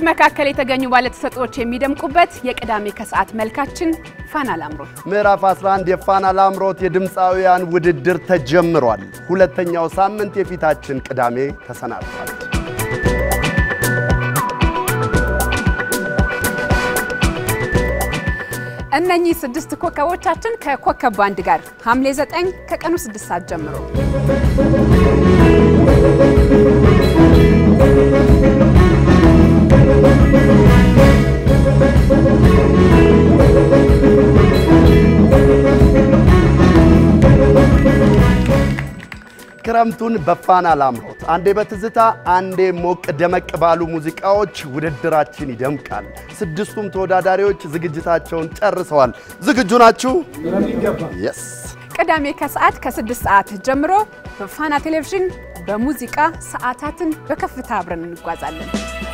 መካከል የተገኙ ባለተሰጥኦዎች የሚደምቁበት የቅዳሜ ከሰዓት መልካችን ፋና ላምሮት ምዕራፍ 11 የፋና ላምሮት የድምፃውያን ውድድር ተጀምሯል። ሁለተኛው ሳምንት የፊታችን ቅዳሜ ተሰናድቷል። እነኚህ ስድስት ኮከቦቻችን ከኮከብ ባንድ ጋር ሐምሌ 9 ከቀኑ 6 ሰዓት ጀምሮ ክረምቱን በፋና ላምሮት አንዴ በትዝታ አንዴ ሞቅ ደመቅ ባሉ ሙዚቃዎች ውድድራችን ይደምቃል። ስድስቱም ተወዳዳሪዎች ዝግጅታቸውን ጨርሰዋል። ዝግጁ ናችሁ? የስ ቅዳሜ ከሰዓት ከ6 ሰዓት ጀምሮ በፋና ቴሌቪዥን በሙዚቃ ሰዓታትን በከፍታ አብረን እንጓዛለን።